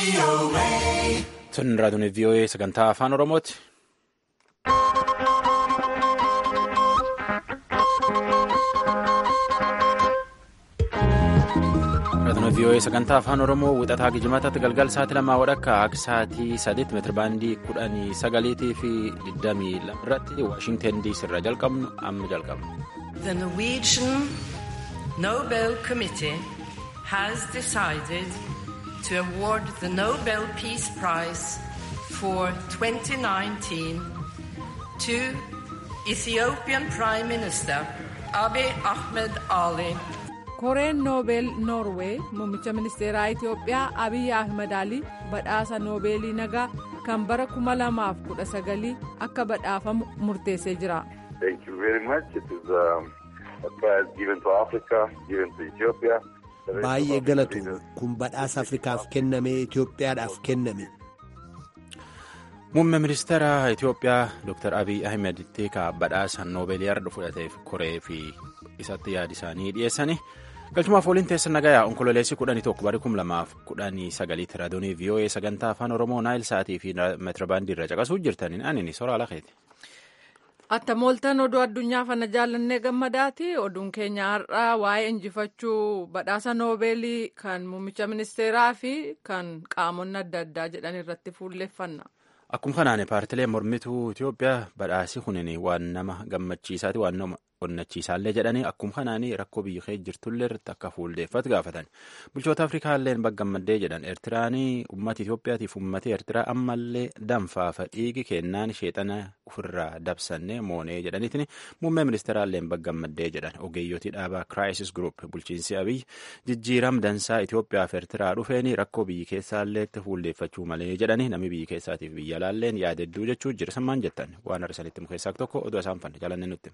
Tun raadiyoon VOA sagantaa afaan Oromooti. Raadiyoon VOA sagantaa afaan Oromoo wixataa gijimataatti galgal sa'aatii lamaa wadhakka akka sa'aatii sadiitti meetirabaandii kudhanii sagaliitii fi digdamii lama irratti Waashinten diisii irraa jalqabnu amma jalqabna. The Norwegian Nobel Committee has decided to award the Nobel Peace Prize for 2019 to Ethiopian Prime Minister Abiy Ahmed Ali. koreen noobeel noorwee muummicha ministeeraa itiyoophiyaa abiy ahmed alii badhaasa noobeelii nagaa kan bara 2019 akka badhaafamu murteessee jira. Thank you very much. It is um, a prize given to Africa, given to Ethiopia. Baay'ee galatu kun badhaasa Afrikaaf kenname Itoophiyaadhaaf kenname. Muummee ministeera Itoophiyaa Dr. Abiy Ahmed teekaa badhaasa noobeelii har'a fudhateef koree fi isatti yaada isaanii dhiyeessanii galchumaaf waliin teessan nagayaa onkololeessi kudhanii tokko bara kum lamaaf kudhanii sagaliitti raadiyoonii VOA sagantaa afaan Oromoo naayil sa'aatii fi meetirabaandii irra caqasuu jirtaniin anini soraa lakeeti. Attamooltan oduu addunyaa fana jaallannee gammadaati. Oduun keenya har'aa waa'ee injifachuu badhaasa noobeelii kan muummicha ministeeraa fi kan qaamonni adda addaa jedhan irratti fuulleeffanna. Akkuma kanaan paartilee mormituu Itoophiyaa badhaasi kunin waan nama gammachiisaati waan nama onnachiisaallee jedhanii akkuma kanaan rakkoo biyya kee jirtullee irratti akka fuulleeffatu gaafatan. Bulchoota Afrikaallee baggammaddee jedhan Eertiraan uummata Itoophiyaatiif uummata Eertiraa ammallee danfaafa dhiigi kennaan sheexana ofirraa dabsannee moonee jedhaniitiin muummee ministeeraallee baggammaddee jedhan ogeeyyotii dhaabaa Crisis Group bulchiinsi Abiy jijjiiram dansaa Itoophiyaaf Eertiraa dhufeen rakkoo biyya keessaallee fuulleeffachuu malee jedhanii namni biyya keessaatiif biyya alaalleen yaadedduu jechuu jira sammaan jettan waan arsanitti mukeessaa tokko oduu isaan fanne jaalanne nutti.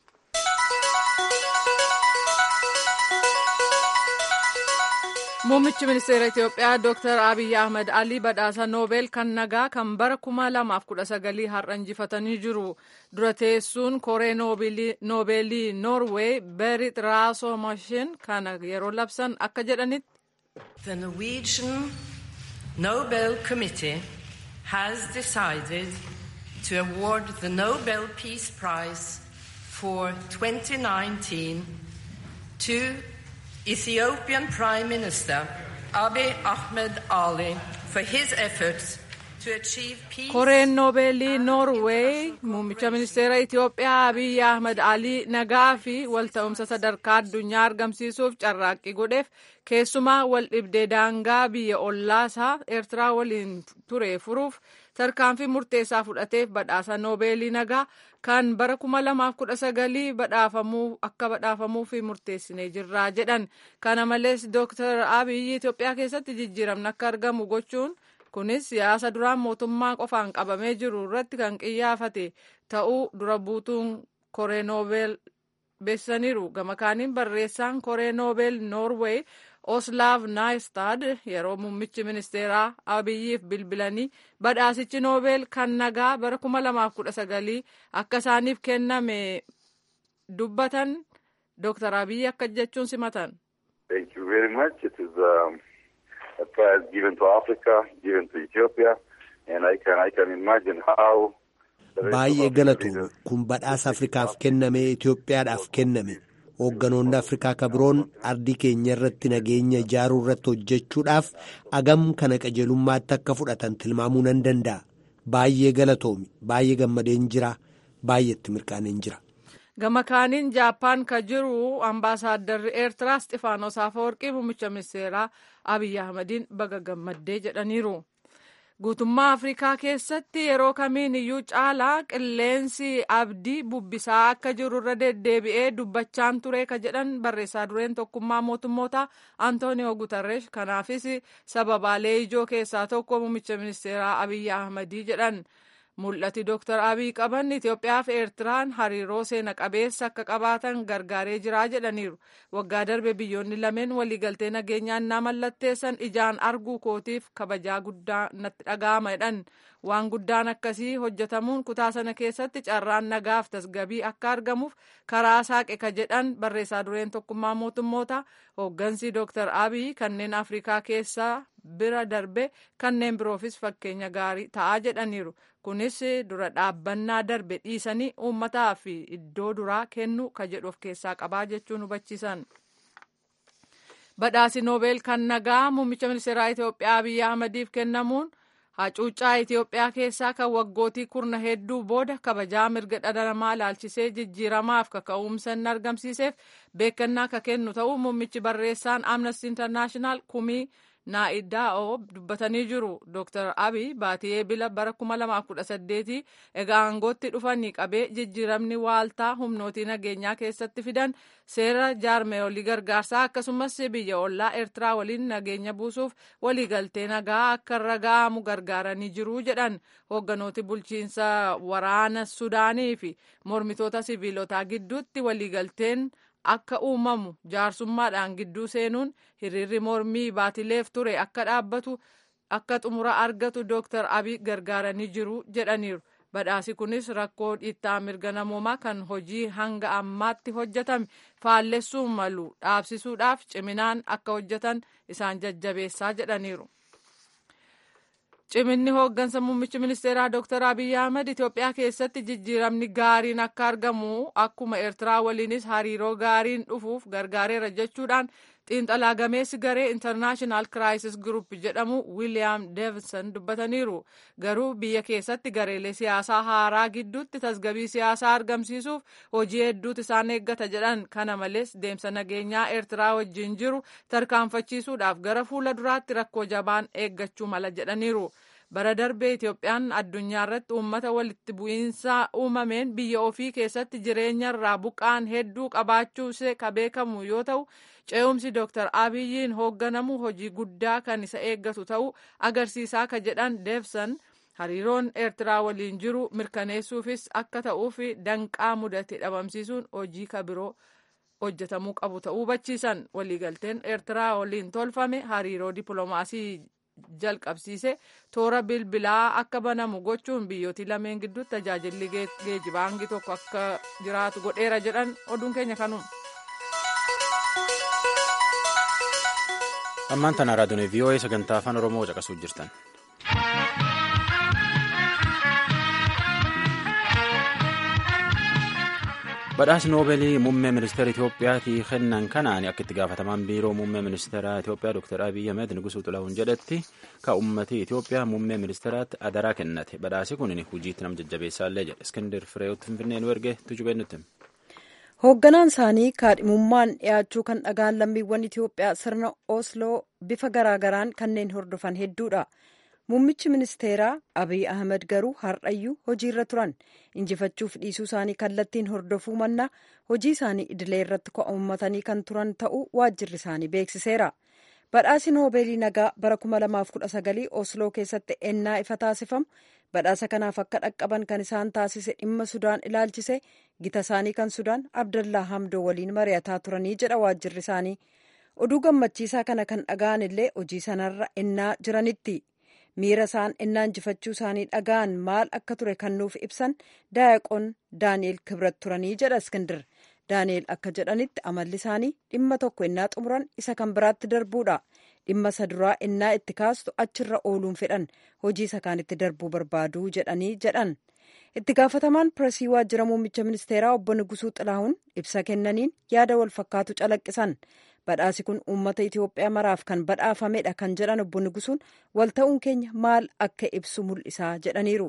Muummichi ministeera Itoophiyaa Dr. Abiy Ahmed Alii badhaasa Noobel kan nagaa kan bara 2019 har'a injifatanii jiru. Dura teessuun koree noobeelii Noorweey Berit Raasoomashin kana yeroo labsan akka jedhanitti. The Norwegian Nobel Committee has decided to award the Nobel Peace Prize for 2019 to Ethiopian Prime Minister Abiy Ahmed Ali for his efforts to achieve peace. Koreen noobeelii Noorweey muummicha ministeera Itoophiyaa Abiy Ahmed Alii nagaa fi walta'umsa sadarkaa addunyaa argamsiisuuf carraaqqii godheef keessumaa wal dhibdee daangaa biyya ollaasaa Eertiraa waliin ture furuuf tarkaanfii murteessaa fudhateef badhaasa noobeelii nagaa kan bara 2019 badhaafamuu akka badhaafamuuf murteessinee jirra jedhan kana malees Dr. Abiy Itoophiyaa keessatti jijjiiramni akka argamu gochuun kunis siyaasa duraan mootummaa qofaan qabamee jiru irratti kan qiyyaafate ta'uu dura buutuun koree noobeel beessaniiru gama kaaniin barreessaan koree noobeel noorweey oslaav naayistad yeroo muummichi ministeeraa abiyyiif bilbilanii badhaasichi noobeel kan nagaa bara 2019 akka isaaniif kenname dubbatan dr abiyyi akka jechuun simatan. Thank you very much. It is um, a prize given to Africa, given to Ethiopia, and I can I can imagine how. Baay'ee galatu kun badhaasa Afrikaaf kenname Itoophiyaadhaaf kenname. Hoogganoonni Afrikaa kabiroon ardii keenya irratti nageenya ijaaruu irratti hojjechuudhaaf agam kana qajeelummaatti akka fudhatan tilmaamuu nan danda'a. Baay'ee galatoomi. Baay'ee gammadeen jira. Baay'eetti mirqaaneen jira. Gama kaaniin Jaappaan ka jiru ambaasaaddarri Eertiraa Isxifaanos Afeworqii muummicha ministeeraa Abiy Ahmediin baga gammaddee jedhaniiru. Guutummaa Afrikaa keessatti yeroo kamiin iyyuu caalaa qilleensi abdii bubbisaa akka jiru irra deddeebi'ee dubbachaan ture ka jedhan barreessaa dureen tokkummaa mootummoota Antooniyoo Gutarreesh kanaafis sababaalee ijoo keessaa tokko muummicha ministeeraa Abiy Ahmedii jedhan. Mul'ati Dr. Abiy qaban Itoophiyaa fi Eertiraan hariiroo seena qabeessa akka qabaatan gargaaree jira jedhaniiru. Waggaa darbe biyyoonni lameen waliigaltee nageenyaan na mallatteessan ijaan arguu kootiif kabajaa guddaa natti dhaga'ama jedhan. Waan guddaan akkasii hojjetamuun kutaa sana keessatti carraan nagaaf tasgabii akka argamuuf karaa saaqe ka jedhan barreessaa dureen tokkummaa mootummoota hooggansi Dr. Abiy kanneen Afrikaa keessaa bira darbe kanneen biroofis fakkeenya gaarii ta'aa jedhaniiru kunis dura dhaabbannaa darbe dhiisanii uummataa fi iddoo duraa kennu ka jedhu of keessaa qabaa jechuun hubachiisan. badhaasi noobeel kan nagaa muummicha ministeeraa Itoophiyaa Abiyyi Ahmadiif kennamuun hacuuccaa Itoophiyaa keessaa kan waggootii kurna hedduu booda kabajaa mirga dhala namaa ilaalchisee jijjiiramaaf kaka'umsa inni argamsiiseef beekannaa ka kennu ta'uu muummichi barreessaan Amnesty International kumii naa'idaa'oo dubbatanii jiru. Dr. Abiy baatii eebila bara 2018 egaa aangootti dhufanii qabee jijjiiramni waaltaa humnootii nageenyaa keessatti fidan seera jaarmeeyolii gargaarsaa akkasumas biyya ollaa Eertiraa waliin nageenya buusuuf waliigaltee nagaa akka irra ga'amu gargaaranii jiru jedhan hoogganooti bulchiinsa waraana Sudaanii fi mormitoota siviilotaa gidduutti waliigalteen akka uumamu jaarsummaadhaan gidduu seenuun hiriirri mormii baatileef ture akka dhaabbatu akka xumura argatu dooktar abiy gargaaranii jiru jedhaniiru badhaasi kunis rakkoo dhiittaa mirga namoomaa kan hojii hanga ammaatti hojjetame faallessuu malu dhaabsisuudhaaf ciminaan akka hojjetan isaan jajjabeessaa jedhaniiru. ciminni hooggansa muummichi ministeeraa Dr. Abiy Ahmed Itoophiyaa keessatti jijjiiramni gaariin akka argamu akkuma Eertiraa waliinis hariiroo gaariin dhufuuf gargaareera jechuudhaan xiinxalaa gameessi garee International Crisis Group jedhamu William Davidson dubbataniiru. Garuu biyya keessatti gareelee siyaasaa haaraa gidduutti tasgabii siyaasaa argamsiisuuf hojii hedduutu isaan eeggata jedhan. Kana malees deemsa nageenyaa Eertiraa wajjin jiru tarkaanfachiisuudhaaf gara fuula duraatti rakkoo jabaan eeggachuu mala jedhaniiru. bara darbee Itoophiyaan addunyaa irratti uummata walitti bu'iinsa uumameen biyya ofii keessatti jireenya irraa buqqaan hedduu qabaachuu ishee ka beekamu yoo ta'u ce'umsi Dr. Abiyyiin hoogganamu hojii guddaa kan isa eeggatu ta'uu agarsiisaa ka jedhan Deebsan hariiroon Eertiraa waliin jiru mirkaneessuufis akka ta'uuf danqaa mudate dhabamsiisuun hojii ka biroo hojjetamuu qabu ta'uu hubachiisan waliigalteen Eertiraa waliin tolfame hariiroo dippiloomaasii jalqabsiise toora bilbilaa akka banamu gochuun biyyooti lameen gidduutti tajaajilli geejibaa hangi tokko akka jiraatu godheera jedhan oduun keenya kanuma. ammaan tana raadiyoon vii'oo'ee sagantaa afaan oromoo caqasuu jirtan. badhaasi noobeelii muummee ministeera Itoophiyaatii kennan kanaan akka itti gaafatamaan biiroo muummee ministeera Itoophiyaa Dr. Abiy Ahmed Nugusuu Xilaahuun jedhetti ka uummatii Itoophiyaa muummee ministeeraatti adaraa kennate badhaasi kun hojiitti nama jajjabeessaallee jedhe Iskindar Fireewoot Finfinnee nu erge tujubee nutti. Hoogganaan isaanii kaadhimummaan dhiyaachuu kan dhagaan lammiiwwan Itoophiyaa sirna Osloo bifa garaagaraan kanneen hordofan hedduudha. Muummichi ministeeraa Abiy Ahmed garuu har'ayyuu hojiirra turan injifachuuf dhiisuu isaanii kallattiin hordofuu mannaa hojii isaanii idilee irratti ko'ummatanii kan turan ta'uu waajjirri isaanii beeksiseera. Badhaasi noobeelii nagaa bara 2019 Osloo keessatti ennaa ifa taasifamu badhaasa kanaaf akka dhaqqaban kan isaan taasise dhimma Sudaan ilaalchise gita isaanii kan Sudaan Abdallaa Hamdoo waliin mari'ataa turanii jedha waajjirri isaanii. Oduu gammachiisaa kana kan dhaga'an illee hojii sanarra ennaa jiranitti. miira isaan ennaa injifachuu isaanii dhaga'an maal akka ture kan nuuf ibsan daayaqoon daani'el kibrat turanii jedha iskindir daani'el akka jedhanitti amalli isaanii dhimma tokko ennaa xumuran isa kan biraatti darbuudha dhimma isa duraa ennaa itti kaastu achirra ooluun fedhan hojii isa kaanitti darbuu barbaaduu jedhanii jedhan itti gaafatamaan pireesii waajjira muummicha ministeeraa obbo Nugusuu Xilaahuun ibsa kennaniin yaada wal fakkaatu calaqqisan. badhaasi kun uummata Itoophiyaa maraaf kan badhaafamedha kan jedhan obbo Nugusuun walta'uun keenya maal akka ibsu mul'isaa jedhaniiru.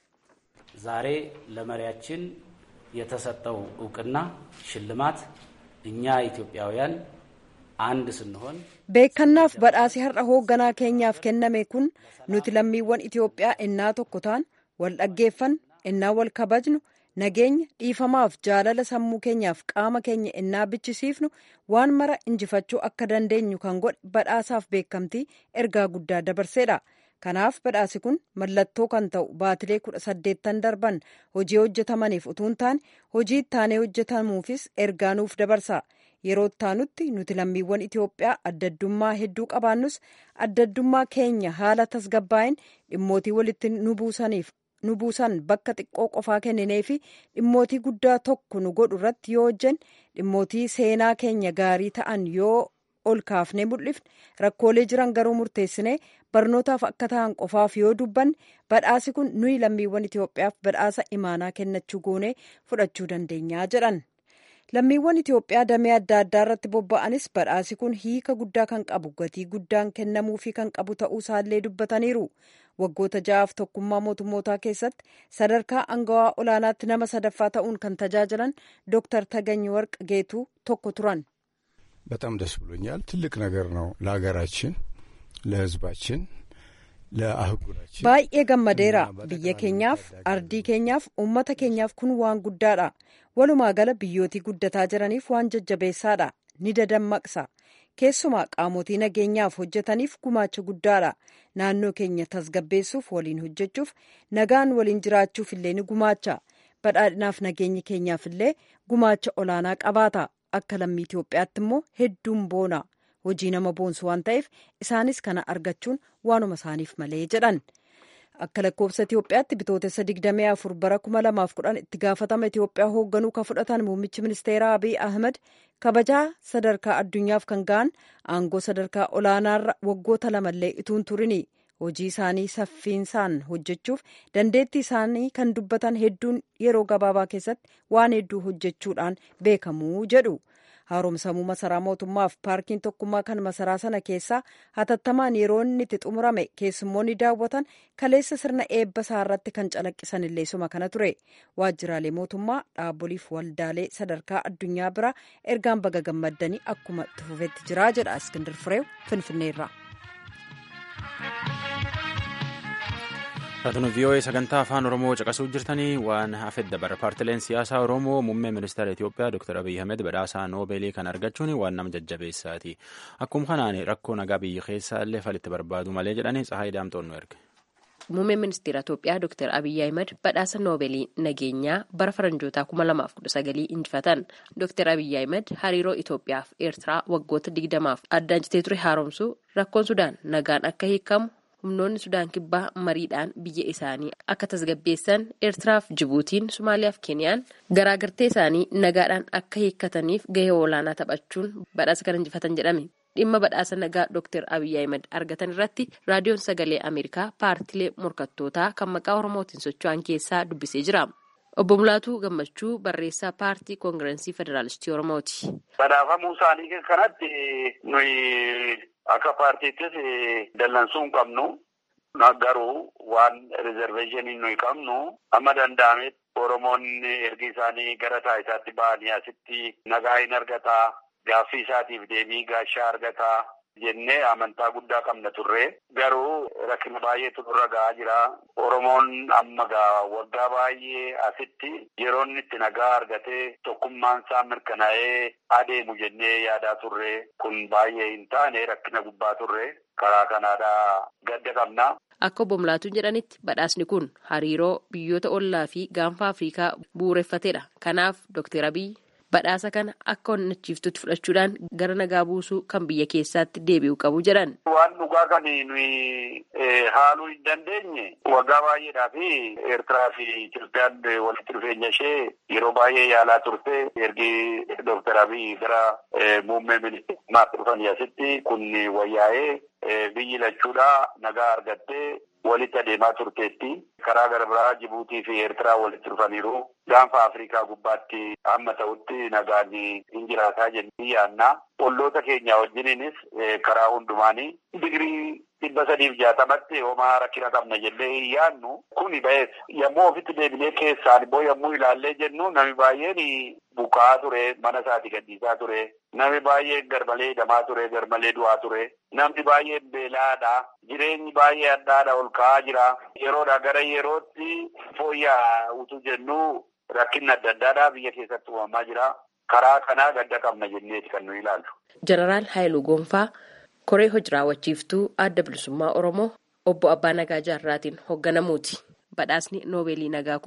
ዛሬ ለመሪያችን የተሰጠው እውቅና ሽልማት እኛ ኢትዮጵያውያን አንድ ስንሆን beekannaaf badhaasi har'a hoogganaa keenyaaf kenname kun nuti lammiiwwan Itoophiyaa ennaa tokko ta'an wal dhaggeeffan ennaa wal kabajnu nageenya dhiifamaaf jaalala sammuu keenyaaf qaama keenya ennaa bichisiifnu waan mara injifachuu akka dandeenyu kan godhe badhaasaaf beekamtii ergaa guddaa dabarseedha. Kanaaf badhaasi kun mallattoo kan ta'u baatilee kudha saddeettan darban hojii hojjetamaniif utuu hin taane hojii ittaanee hojjetamuufis ergaa nuuf dabarsa. Yeroo ittaanutti nuti lammiiwwan Itoophiyaa addaddummaa hedduu qabaannus addaddummaa keenya haala tasgabbaa'een dhimmootii walitti nu buusaniif nu buusan bakka xiqqoo qofaa kenninee fi dhimmootii guddaa tokko nu godhu irratti yoo hojjenne dhimmootii seenaa keenya gaarii ta'an yoo ol kaafnee mul'ifne rakkoolee jiran garuu murteessinee barnootaaf akka ta'an qofaaf yoo dubbanne badhaasi kun nuyi lammiiwwan Itoophiyaaf badhaasa imaanaa kennachuu goonee fudhachuu dandeenyaa jedhan. lammiiwwan Itoophiyaa damee adda addaa irratti bobba'anis badhaasi kun hiika guddaa kan qabu gatii guddaan kennamuufii kan qabu ta'uu isaallee dubbataniiru. Waggoota ja'aaf tokkummaa mootummootaa keessatti sadarkaa angawaa olaanaatti nama sadaffaa ta'uun kan tajaajilan Dr. Tagany Warq Geetuu tokko turan. በጣም ደስ ብሎኛል። ትልቅ ነገር ነው ለሀገራችን፣ ለሕዝባችን፣ ለአህጉራችን baay'ee gammadeera biyya keenyaaf ardii keenyaaf uummata keenyaaf kun waan guddaadha walumaa gala biyyootii guddataa jiraniif waan jajjabeessaadha ni dadammaqsa keessumaa qaamotii nageenyaaf hojjetaniif gumaacha guddaadha naannoo keenya tasgabbeessuuf waliin hojjechuuf nagaan waliin jiraachuuf illee ni gumaacha badhaadhinaaf nageenyi keenyaaf illee gumaacha olaanaa qabaata akka lammii Itoophiyaatti immoo hedduun boona hojii nama boonsu waan ta'eef isaanis kana argachuun waanuma isaaniif malee jedhan. Akka lakkoofsa Itoophiyaatti bitootessa 24 bara 2010 itti gaafatama Itoophiyaa hoogganuu kan fudhatan muummichi ministeeraa Abiy Ahmed kabajaa sadarkaa addunyaaf kan ga'an aangoo sadarkaa olaanaarra waggoota lamallee ituun turini. Hojii isaanii saffiinsaan hojjechuuf dandeettii isaanii kan dubbatan hedduun yeroo gabaabaa keessatti waan hedduu hojjechuudhaan beekamuu jedhu. haaromsamuu masaraa mootummaaf paarkiin tokkummaa kan masaraa sana keessaa hatattamaan yeroo inni itti xumurame keessummoonni daawwatan kaleessa sirna eebba isaa irratti kan calaqqisan illee suma kana ture waajjiraalee mootummaa dhaaboliif waldaalee sadarkaa addunyaa bira ergaan baga gammaddanii akkuma itti fufetti jiraa jedha iskindir fireew finfinneerra. Raatun VOA sagantaa afaan Oromoo caqasuu jirtanii waan hafedda dabara paartileen siyaasaa Oromoo muummee ministeera Itoophiyaa Dr. Abiy Ahmed badhaasaa Noobeelii kan argachuun waan nama jajjabeessaati. Akkuma kanaan rakkoo nagaa biyya keessaa illee falitti barbaadu malee jedhanii Tsahaay Daamtoon nu erge. Muummeen ministeera Itoophiyaa Dr. Abiy Ahmed badhaasa Noobeelii nageenyaa bara faranjootaa 2019 injifatan. Dr. Abiy Ahmed hariiroo Itoophiyaa fi Eertiraa waggoota 20f addaan citee ture haaromsuu rakkoon Sudaan nagaan akka hiikamu humnoonni sudaan kibbaa mariidhaan biyya isaanii akka tasgabbeessan eertiraaf jibuutiin somaaliyaaf keeniyaan garaagartee isaanii nagaadhaan akka hiikkataniif gahee olaanaa taphachuun badhaasa kan injifatan jedhame dhimma badhaasa nagaa dr abiy ahmed argatan irratti raadiyoon sagalee ameerikaa paartilee morkattootaa kan maqaa oromootiin socho'an keessaa dubbisee jira. Obbo Mulaatuu Gammachuu barreessaa paartii koongirensii federaalistii Oromooti. Badhaafamuu isaanii kanatti nuyi akka paartiittis dallansuu hin qabnu. Garuu waan rizerveeshinii nuyi qabnu amma danda'ametti Oromoonni ergi isaanii gara taayisaatti ba'anii asitti nagaa hin argataa gaaffii isaatiif deebii gaashaa argataa. jennee amantaa guddaa qabna turre garuu rakkina baay'eetu nurra ga'aa jira oromoon amma gaa waggaa baay'ee asitti yeroo inni itti nagaa argatee tokkummaan isaa mirkanaa'ee adeemu jennee yaadaa turre kun baay'ee hin taane rakkina gubbaa turre karaa kanaadhaa gadda qabna. Akka obbo Mulaatuun jedhanitti badhaasni kun hariiroo biyyoota ollaa fi gaanfa Afrikaa bu'uureffatedha. Kanaaf Dr. Abiy badhaasa kana akka onnachiiftutti fudhachuudhaan gara nagaa buusuu kan biyya keessaatti deebi'u qabu jedhan. Waan dhugaa kan nuyi haaluu hin dandeenye waggaa baay'eedhaa fi Eertiraa fi Itoophiyaan walitti dhufeenya ishee yeroo baay'ee yaalaa turte ergi Dooktar Abiy gara muummee ministeerummaatti dhufanii asitti kun wayyaa'ee biyyi lachuudhaa nagaa argattee walitti adeemaa turteetti. Karaa gara biraa Jibuutii fi Eertiraa walitti dhufaniiru. Gaanfa Afrikaa gubbaatti amma ta'utti nagaan hin jiraataa jennee yaadna. Olloota keenya wajjiniinis karaa hundumaanii digirii dhibba sadiif jaatamatti homaa rakkina qabna jennee hin yaadnu. Kuni ba'ees yommuu ofitti deebinee keessaan immoo yommuu ilaallee jennu namni baay'een buqaa ture mana isaati gadhiisaa ture. Namni baay'een garmalee hidhamaa ture garmalee du'aa ture. Namni baay'een beelaadha. Jireenyi baay'ee addaadha ol ka'aa jira. Yeroodha gara yerootti fooyya'aa utuu jennu rakkinni adda addaadhaa biyya keessatti uumamaa jira. Karaa kanaa gadda qabna jenneeti kan nuyi ilaallu. Jeneraal Haayiluu Gonfaa koree hojii raawwachiiftuu adda bilisummaa Oromoo obbo Abbaa Nagaa Jaarraatiin hoogganamuuti. Badhaasni Noobeelii Nagaa kun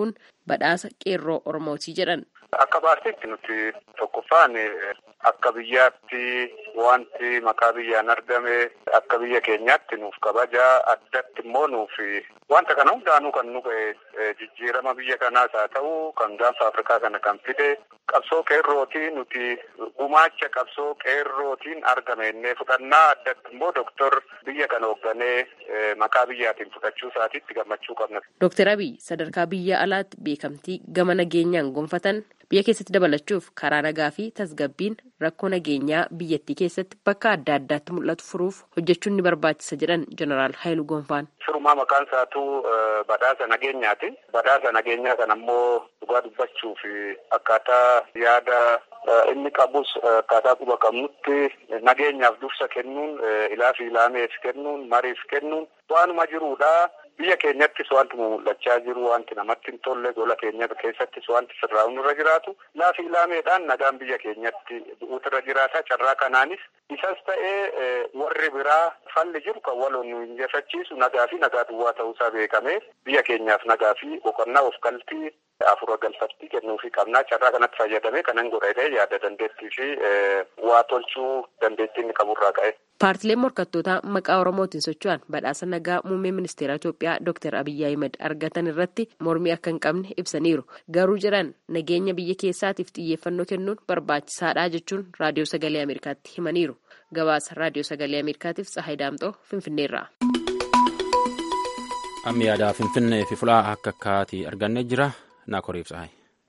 badhaasa qeerroo Oromootii jedhan. Akka paartiitti nuti tokkoffaan akka biyyaatti wanti maqaa biyyaan argame akka biyya keenyaatti nuuf kabajaa addatti immoo nuuf wanta kana hundaanuu kan nu jijjiirama biyya kanaas haa ta'u kan gaanfa Afrikaa kana kan fide qabsoo qeerrootiin nuti gumaacha qabsoo qeerrootiin argame innee fudhannaa addatti immoo doktor biyya kana hoogganee maqaa biyyaatiin fudhachuu isaatiitti gammachuu qabna. Dooktar Abiy sadarkaa biyya alaatti beekamtii gama nageenyaan gonfatan biyya keessatti dabalachuuf karaa nagaa fi tasgabbiin rakkoo nageenyaa biyyattii keessatti bakka adda addaatti mul'atu furuuf hojjechuun ni barbaachisa jedhan jeneraal Haayiluu Gonfaan. Firumaa maqaan isaatuu badhaasa nageenyaati. Badhaasa nageenyaa kana ammoo dhugaa dubbachuuf akkaataa yaada inni qabus akkaataa quba qabnutti nageenyaaf dursa kennuun ilaa fi ilaameef kennuun mariif kennuun waanuma jiruudha. Biyya keenyattis wanti mul'achaa jiru wanti namatti hin tolle gola keenya keessattis wanti sirraa'uun irra jiraatu laafi ilaameedhaan nagaan biyya keenyatti bu'uutu irra jiraata carraa kanaanis isas ta'ee warri biraa falli jiru kan waloon nu injifachiisu nagaa fi nagaa duwwaa ta'uusaa beekamee biyya keenyaaf nagaa fi boqonnaa of galtii afura galfattii kennuufii qabnaa carraa kanatti fayyadamee kanan godhatee yaada dandeettii fi waa tolchuu dandeettii inni qaburraa ka'e. Paartileen morkattootaa maqaa Oromootiin socho'an badhaasa nagaa muummee ministeera Itoophiyaa Dr. Abiyyi Ahimad argatan irratti mormii akka hin qabne ibsaniiru. Garuu jiran nageenya biyya keessaatiif xiyyeeffannoo kennuun barbaachisaadha jechuun raadiyoo sagalee Ameerikaatti himaniiru. Gabaasa raadiyoo sagalee Ameerikaatiif Tsahaay Daamxoo Finfinneerraa. Amma yaadaa Finfinnee fi fulaa akka akkaatii argannee jira. Naakoriif Tsahaay.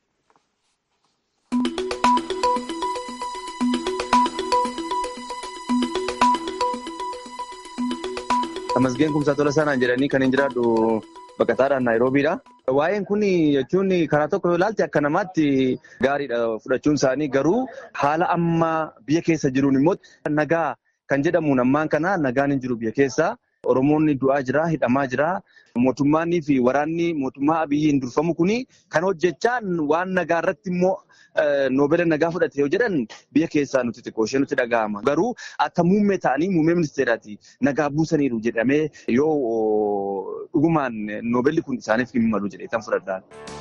Tamasgeen kumsaa tola sanaan jedhanii kan hin jiraadhu baqataadhaan Naayiroobiidha. Waa'een kun jechuun karaa tokko yoo ilaalte akka namaatti gaariidha fudhachuun isaanii garuu haala amma biyya keessa jiruun immoo nagaa kan jedhamuun ammaan kana nagaan hin jiru biyya keessa. Oromoonni du'aa jira, hidhamaa jira. Mootummaanii fi waraanni mootummaa abiyyiin durfamu kuni kan hojjechaan waan nagaa irratti immoo noobela nagaa fudhate yoo jedhan biyya keessaa nuti xiqqoo ishee nutti dhaga'ama. Garuu akka muummee ta'anii muummee ministeeraati nagaa buusaniiru jedhamee yoo dhugumaan noobelli kun isaaniif hin malu jedhee kan fudhadhaan.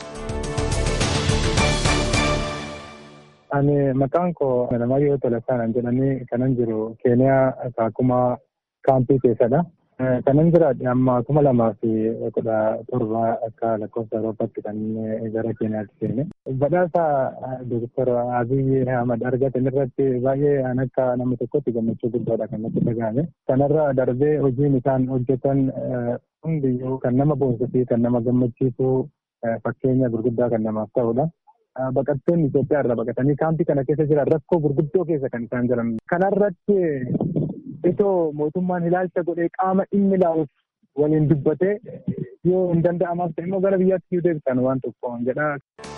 Ani maqaan koo Namayyoo Tolasaan jedhanii kanan jiru Keeniyaa Kaakumaa kaampii keessadha. Kanan jiraadhe amma kuma lamaa fi kudha torba akka lakkoofsa Awurooppaatti kan gara Keeniyaatti seene. Badhaasa Dooktar Abiyyi Ahmad argatan irratti baay'ee an akka nama tokkotti gammachuu guddaadha kan natti dhagahame. Kanarra darbee hojiin isaan hojjetan hundiyyuu kan nama boonsuu fi kan nama gammachiisu fakkeenya gurguddaa kan namaaf ta'udha. Baqattoonni Itoophiyaa irraa baqatanii kaampii kana keessa jiran rakkoo gurguddoo keessa kan isaan jiran. Kanarratti itoo mootummaan ilaalcha godhee qaama dhimmi ilaaluuf waliin dubbatee yoo hin danda'amaaf ta'e immoo gara biyyaatti yoo deebisan waan tokko jedha.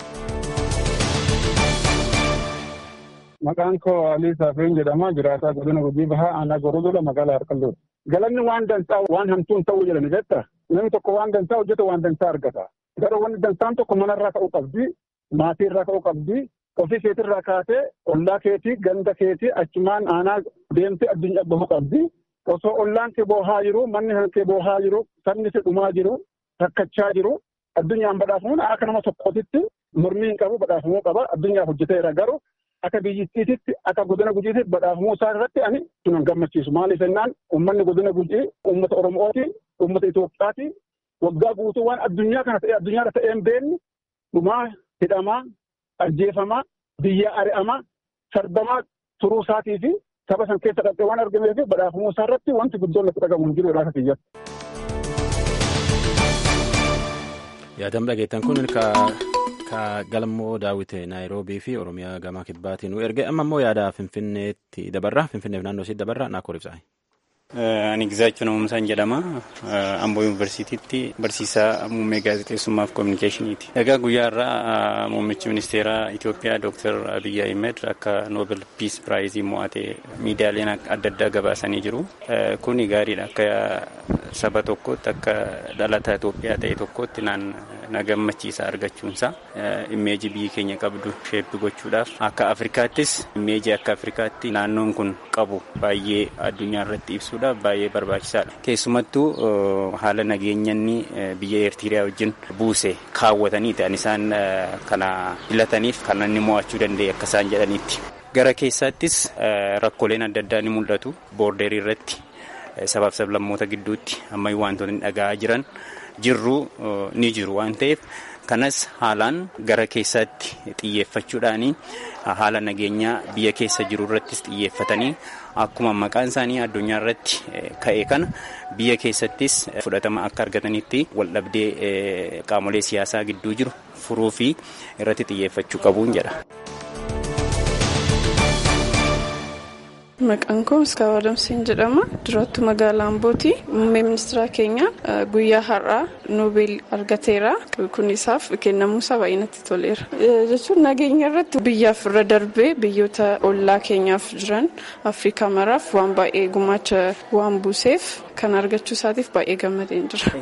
Maqaan koo Alii Saafeen jedhama. Jiraataa godina Gujii Bahaa aanaa Gorodoola magaalaa Harqalloodha. Galanni waan dansaa waan hamtuun ta'uu jedhani jetta. Namni tokko waan dansaa hojjeta waan dansaa argata. Garuu wanni dansaan tokko manarraa ka'uu qabdi. Maatiirraa ka'uu qabdi. Ofii keetirraa kaatee ollaa keetii ganda keetii achumaan aanaa deemtee addunyaa bahuu qabdi. Osoo ollaan kee boohaa jiru manni kee boohaa jiru sabni kee dhumaa jiru rakkachaa jiru addunyaan badhaafamuun akka nama tokkootitti mormii hin qabu badhaafamuu qaba addunyaaf hojjeteera garuu akka biyyittiititti akka godina gujiititti badhaafamuu isaa irratti ani sunan gammachiisu maaliif jennaan uummanni godina gujii uummata oromooti uummata Itoophiyaati waggaa guutuu waan addunyaa kana ta'e addunyaa ta'ee hin beekne dhumaa hidhamaa ajjeefamaa biyya ari'amaa sarbamaa turuu isaatii fi saba san keessa dhaqee waan argamee fi badhaafamuu isaa irratti wanti guddoon natti dhagamu hin jiru akka kiyyatti. Yaadam dhageettan kun ka galmoo daawwite naayiroobii fi oromiyaa gama kibbaatiin nu erge amma immoo yaada finfinneetti dabarra finfinneef naannoo isii dabarra naakkoor ibsaa. Ani Gizaachuu Namuumsaan jedhama. Amboo Yuunivarsiitiitti barsiisaa muummee gaazexeessummaa fi kominikeeshiniiti. Egaa guyyaa irraa muummichi ministeeraa Itoophiyaa Dr. Abiyyi Ahmed akka Noobel Piis Piraayizii mo'ate miidiyaaleen adda addaa gabaasanii jiru. Kuni gaariidha. Akka saba tokkootti akka dhalataa Itoophiyaa ta'e tokkotti na gammachiisa argachuunsaa immeeji biyyi keenya qabdu sheeppi gochuudhaaf akka Afrikaattis immeeji akka Afrikaatti naannoon kun qabu baay'ee addunyaa irratti ibsuudhaaf baay'ee barbaachisaadha. Keessumattuu haala nageenyanni biyya Eertiriyaa wajjin buuse kaawwataniiti an isaan kana filataniif kan inni mo'achuu danda'e akka isaan jedhaniitti. Gara keessaattis rakkooleen adda addaa ni mul'atu boordeerii irratti sabaaf sablammoota gidduutti ammayyuu wantoonni dhaga'aa jiran jirru ni jiru waan ta'eef kanas haalaan gara keessaatti xiyyeeffachuudhaanii haala nageenyaa biyya keessa jiru irrattis xiyyeeffatanii akkuma maqaan isaanii addunyaa irratti ka'e kana biyya keessattis fudhatama akka argatanitti waldhabdee qaamolee siyaasaa gidduu jiru furuu fi irratti xiyyeeffachuu qabuun jedha. Maqaan koo Miskaawa Adamsiin jedhama. Duraattuu magaalaa Ambooti. Muummee ministeera keenya guyyaa har'aa Noobeel argateera. Kun isaaf kennamuusaa baay'ee natti toleera. Jechuun nageenya irratti biyyaaf irra darbee biyyoota ollaa keenyaaf jiran Afrikaa maraaf waan baay'ee gumaacha waan buuseef kan argachuu isaatiif baay'ee gammadeen jira.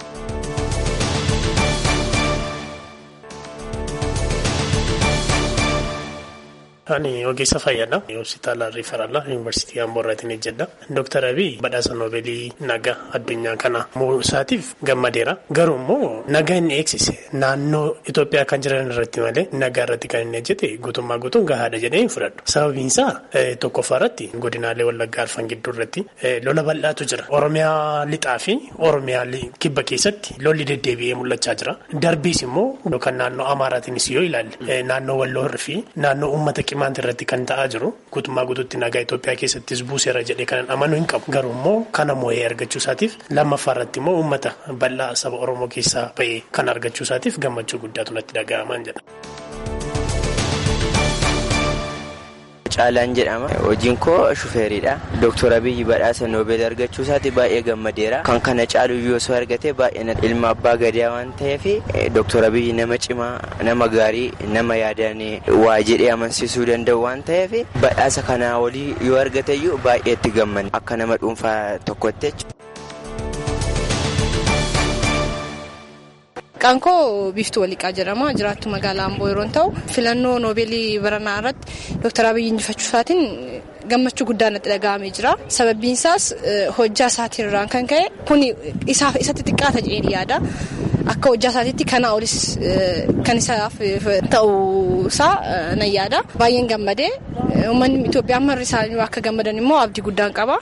Ani ogeessa fayyaadha. Hospitaala Riifaraala Yuunivarsiitii Amboo irraatiin hojjedha. Dooktar Abiy badhaasa Noobeelii nagaa addunyaa kana isaatiif gammadeera. Garuu immoo nagaa inni eegsise naannoo Itoophiyaa kan jiran irratti malee nagaa irratti kan inni hojjete guutummaa guutuun gahaadha jedhee hin fudhadhu. Sababiin isaa tokkoffaa irratti godinaalee Wallaggaa Arfan gidduu irratti lola bal'aatu jira. Oromiyaa lixaa fi Oromiyaa kibba keessatti lolli deddeebi'ee mul'achaa jira. Darbiis immoo yookaan naannoo Amaaraatiinis yoo ilaalle naannoo Walloo fi naannoo uummata Qimaanti irratti kan ta'aa jiru guutummaa guutuutti nagaa Itoophiyaa keessattis buuseera jedhee kanan amanuu hin qabu. Garuu immoo kana moo'ee argachuu isaatiif lammaffaa irratti immoo uummata bal'aa saba Oromoo keessaa ba'ee kan argachuu isaatiif gammachuu guddaatu natti dhaga'amaan jedha. Caalaan jedhama. Hojiin koo shufeeridha. Dooktor Abiyyi badhaasa Noobeel argachuu isaati baay'ee gammadeera. Kan kana caalu yoo osoo argate baay'ee ilma abbaa gadaa waan ta'eef Dooktor Abiyyi nama cimaa, nama gaarii, nama yaadaan waa jedhee amansiisuu danda'u waan ta'eef badhaasa kanaa olii yoo argateyyuu baay'ee itti gammanne akka nama dhuunfaa tokkotti Maqaan koo Biiftuu Waliqaa jedhama. Jiraattu magaalaa Amboo yeroo ta'u, filannoo Noobeelii baranaa irratti Dooktar Abiyyi injifachuu isaatiin gammachuu guddaa natti dhaga'amee jira. Sababbiin isaas hojjaa isaatiin irraan kan ka'e kun isaaf isatti xiqqaata jedheen yaada. Akka hojjaa isaatiitti kana olis kan isaaf ta'uu isaa nan yaada. Baay'een gammadee uummanni Itoophiyaa marri isaanii akka gammadan immoo abdii guddaan qaba.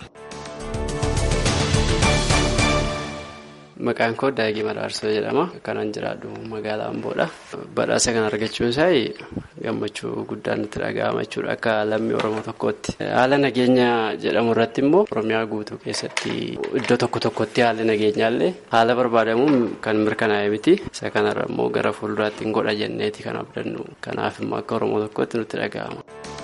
Maqaan koo Daagii Madaarsoo jedhama. Kanan jiraadhu magaalaa Amboodha. Badhaasa kana argachuun isaa gammachuu guddaan nutti dhaga'ama jechuudha akka lammii Oromoo tokkootti. Haala nageenya jedhamu irratti immoo Oromiyaa guutuu keessatti iddoo tokko tokkotti haalli nageenyaallee haala barbaadamuun kan mirkanaa'e miti. Isa kanarra immoo gara fuulduraatti hin godha jenneeti kan abdannu. Kanaaf immoo akka Oromoo tokkootti nutti dhaga'ama.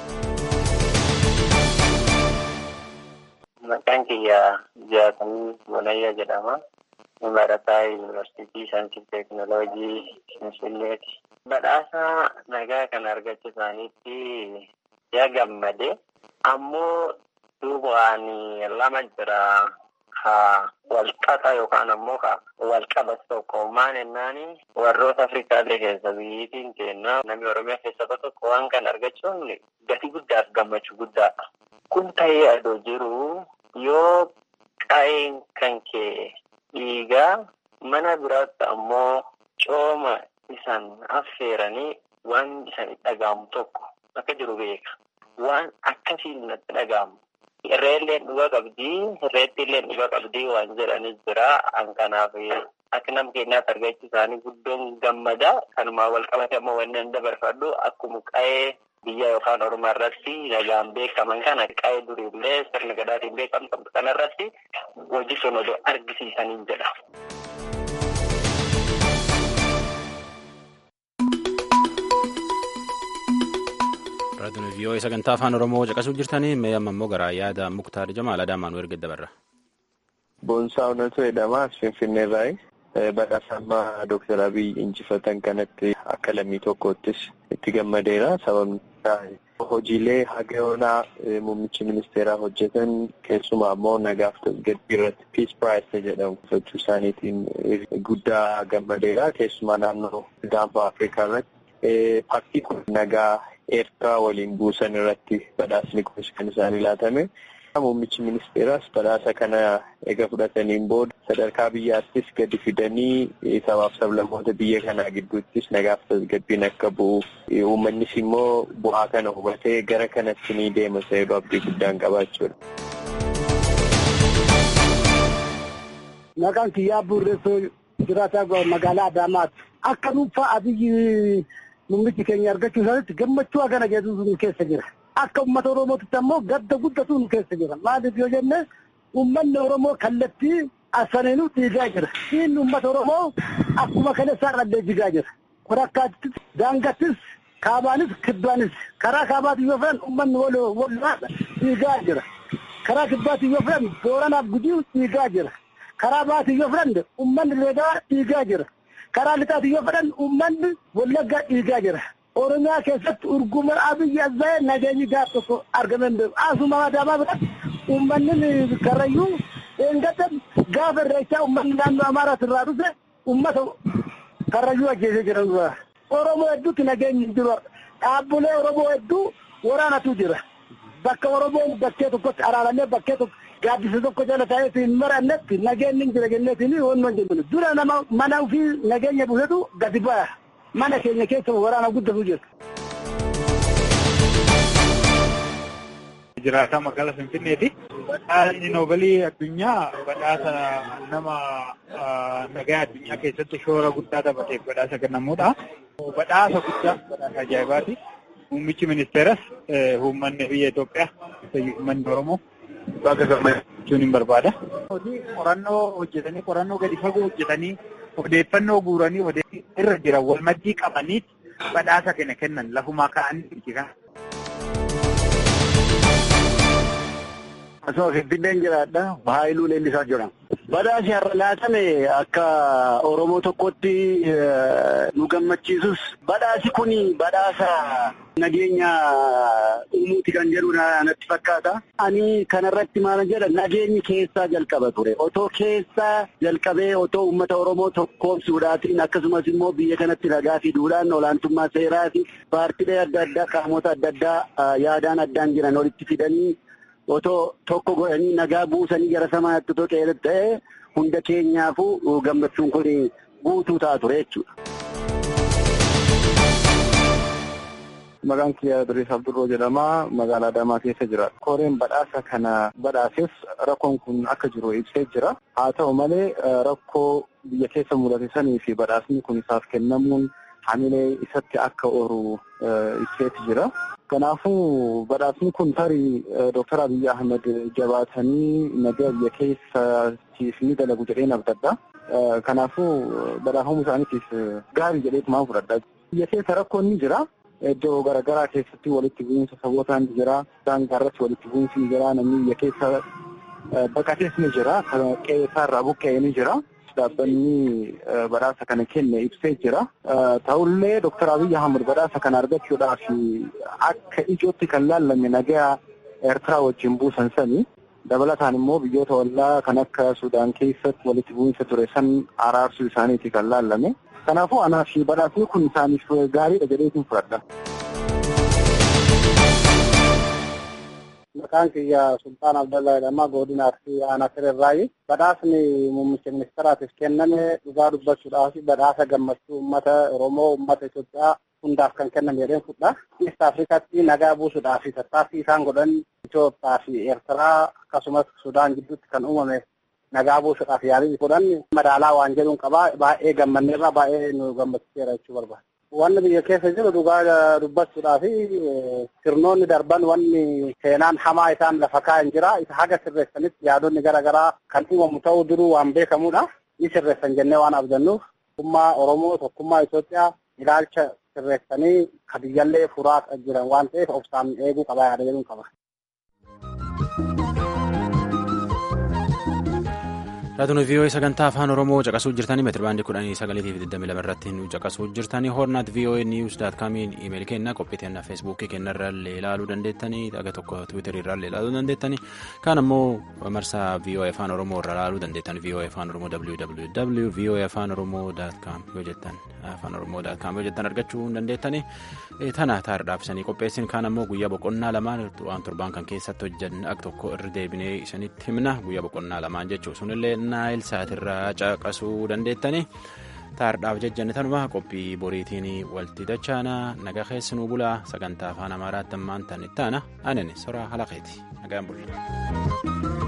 Maqaan kiyyaa Jaatamii Walayyaa jedhama. barataa yuunivarsiitii saayinsii teeknooloojii finfinneeti. Badhaasa nagaa kana argachuu isaaniitti yaa gammade ammoo duubaan lama jira ka walqaxa yookaan ammoo ka walqabatu tokko maan ennaani warroota Afrikaallee keessa biyyiitiin kenna namni Oromiyaa keessa tokko waan kan argachuun gatii guddaaf gammachuu guddaadha. Kun ta'ee adoo jiru yoo qa'een kan kee dhiigaa mana biraatti ammoo cooma isan affeeranii waan isan dhaga'amu tokko akka jiru beeka. Waan akkasiin natti dhaga'amu. Irreelleen dhuga qabdii, irreettiillee dhuga qabdii waan jedhanis jira. An kanaaf akka nama keenyaatti argachuu isaanii guddoon gammada. Kanumaa wal qabate ammoo wanni an dabarfadhu akkuma qa'ee biyya yookaan oromoo irratti nagaan beekaman kana qa'ee duriillee sirna gadaatiin beekamtu kanarratti hojii sun odoo argisiisaniin jedha. raadiyoon vii'oo sagantaa afaan oromoo caqasuu jirtanii mee amma immoo gara yaada muktaar jamaal adaamaan erga dabarra. Boonsaa Onatoo jedhama Finfinneerraayi. Badhaasa ammaa Dooktar Abiy injifatan kanatti akka lammii tokkoottis itti gammadeera. Sababni isaa hojiilee haga yoonaa muummichi ministeeraa hojjetan keessumaa immoo nagaaf tasgabbii irratti piis piraayis jedhamu gochuu isaaniitiin guddaa gammadeera keessumaa naannoo gaanfa afrikaa irratti paartii kun nagaa eertiraa waliin buusan irratti badhaasni kunis kan isaanii laatame. Muummichi ministeeraas badhaasa kana eega fudhataniin booda sadarkaa biyyaattis gadi fidanii sabaaf sablammoota biyya kanaa gidduuttis nagaaf tasgabbiin akka bu'u uummannis immoo bu'aa kana hubatee gara kanatti ni deema jedhu abdii guddaan qabaachuudha. Maqaan kiyyaa Burreessoo jiraataa magaalaa Adaamaati. Akka dhuunfaa abiyyi muummichi keenya argachuu isaaniitti gammachuu hagana jedhu keessa jira. Akka uummata Oromootti ammoo gadda guddatu nu keessa jira. Maaliif yoo jenne uummanni Oromoo kallattii asaniinuu dhiigaa jira. Dhiinni uummata Oromoo akkuma kaleessaa dhallee jigaa jira. Korakkaattis, daangattis, kaabaanis, kibbaanis. Karaa kaabaatiin yoo fe'an uummanni walirraa dhiigaa jira. Karaa kibbaatiin yoo fe'an booranaaf gujii dhiigaa jira. Karaa baatiin yoo fe'an uummanni leegaa dhiigaa jira. Karaa lixaatiin yoo fe'an uummanni wallaggaa dhiigaa jira. Oromiyaa keessatti urguma abiyyi azzaa'ee nageenyi gaaf tokko argamee hin beeku. Asuma adaamaa biratti uummanni karrayyuu eeggatan gaafa irreechaa uummanni naannoo Amaaraas irraa dhufe uummata karrayyuu ajjeesee jiran dura. Oromoo hedduutti nageenyi hin jiru. Dhaabbilee Oromoo hedduu waraanatu jira. Bakka Oromoon bakkee tokkotti araaramee bakkee tokko gaaddisa tokko jala taa'ee hin marannetti nageenyi hin jira jenneetiin wanuma hin jennu. Dura nama mana ofii nageenya buusetu gadi baya. Mana keenya keessa waraana guddatu jira. Jiraataa magaalaa Finfinneeti. Badhaasni Noobalii addunyaa badhaasa nama nagaa addunyaa keessatti shoora guddaa taphateef badhaasa kennamuudha. Badhaasa guddaa badhaasa ajaa'ibaati. Muummichi ministeeras uummanni biyya Itoophiyaa uummanni Oromoo bakka gammachuun hin barbaada. Hojii qorannoo hojjetanii qorannoo gadi fagoo hojjetanii odeeffannoo guuranii irra jiran wal maddii qabanii badhaasa kana kennan lafumaa ka'anii kan. Asuma Finfinneen jiraadha. Haayiluu Leellisaa jedhama. Badhaasi har'a laatame akka Oromoo tokkotti nu gammachiisus badhaasi kun badhaasa nageenya uumuuti kan jedhudha natti fakkaata. Ani kanarratti maal jedha nageenyi keessaa jalqaba ture. Otoo keessaa jalqabee otoo uummata Oromoo tokkoomsuudhaatiin akkasumas immoo biyya kanatti nagaa fiduudhaan olaantummaa seeraa fi paartiilee adda addaa qaamota adda addaa yaadaan addaan jiran walitti fidanii otoo tokko godhanii nagaa buusanii gara samaatti otoo qeelee ta'e hunda keenyaafuu gammachuun kun guutuu ta'a ture jechuudha. Maqaan kiyya Duriis Abdurroo jedhama. Magaalaa Adaamaa keessa jira. Koreen badhaasa kana badhaaseef rakkoon kun akka jiru ibsee jira. Haa ta'u malee rakkoo biyya keessa mudate sanii fi badhaasni kun isaaf kennamuun hamilee isatti akka oolu ibseeti jira. Kanaafuu badhaasni kun tarii Dooktar Abiyyi Ahmed jabaatanii nagaa biyya keessaatiif ni dalagu jedheen abdadha. Kanaafuu badhaafamuu isaaniitiif gaarii jedheetumaan fudhadha. Biyya keessa rakkoon ni jira. Iddoo garaagaraa keessatti walitti bu'iinsa sabootaan ni jira. Daangaa irratti walitti bu'iinsi ni jira. Namni biyya keessa baqatees ni jira. Qe'ee isaarraa buqqa'ee ni jira. dhaabbanni badhaasa kana kenne ibsee jira. Ta'ullee Dooktar Abiyyi Ahmad badhaasa kana argachuudhaaf akka ijootti kan laallame nagaa Eertiraa wajjin buusan sani. Dabalataan immoo biyyoota ollaa kan akka Sudaan keessatti walitti bu'iinsa ture san araarsuu isaaniiti kan laallame. Kanaafuu anaa fi badhaasni kun isaaniif gaariidha jedheetiin fudhadha. Maqaan kiyya Sultaan Abdallaa jedhama. Godina Arsii Aanaa Sirrirraayi. Badhaasni muummicha ministeeraatiif kenname dhugaa dubbachuudhaaf badhaasa gammachuu uummata Oromoo, uummata Itoophiyaa hundaaf kan kenname jedheen fudha. Eest Afrikaatti nagaa buusuudhaaf tattaaffii isaan godhan Itoophiyaa fi Eertiraa akkasumas Sudaan gidduutti kan uumame nagaa buusuudhaaf yaalii godhan madaalaa waan jedhuun qabaa baay'ee gammanneerra baay'ee nu gammachiiseera jechuu barbaada. Wanni biyya keessa jiru dhugaa dubbachuudhaa fi sirnoonni darban wanni seenaan hamaa isaan lafa kaa'an jira. Isa haga sirreessanitti yaadonni garaagaraa kan uumamu ta'uu duruu waan beekamudha. Ni sirreessan jennee waan abdannuuf tokkummaa Oromoo tokkummaa Itoophiyaa ilaalcha sirreessanii ka biyyallee furaa jiran waan ta'eef obsaan eeguu qaba yaada jedhuun qaba. Raatuun VOA sagantaa afaan Oromoo caqasuu jirtanii meetira baandii kudhanii sagaleetii fi digdamii lama irratti nu caqasuu jirtanii hornaat VOA news daat kaamiin imeeli kenna qophii kennaa feesbuukii kenna irraallee ilaaluu dandeettanii dhaga tokko tiwiitarii irraallee ilaaluu dandeettanii kaan ammoo marsaa VOA afaan Oromoo irra ilaaluu dandeettan VOA afaan Oromoo www VOA afaan Oromoo daat kaam yoo jettan afaan Oromoo daat kaam yoo jettan argachuu dandeettanii tana taardhaafsanii qopheessin kaan ammoo guyyaa boqonnaa lamaan waan torbaan kan keessatti hojjanne akka tokko irra deebinee isinitti himna guyyaa boqonnaa lamaan jechuu sunillee naayil saatirraa caqasuu dandeettanii taardhaaf jejjanne tanuma qophii boriitiin walti dachaana naga keessanuu bulaa sagantaa afaan amaaraatti ammaan tan ittaana anen soraa halaqeeti nagaan bulaa.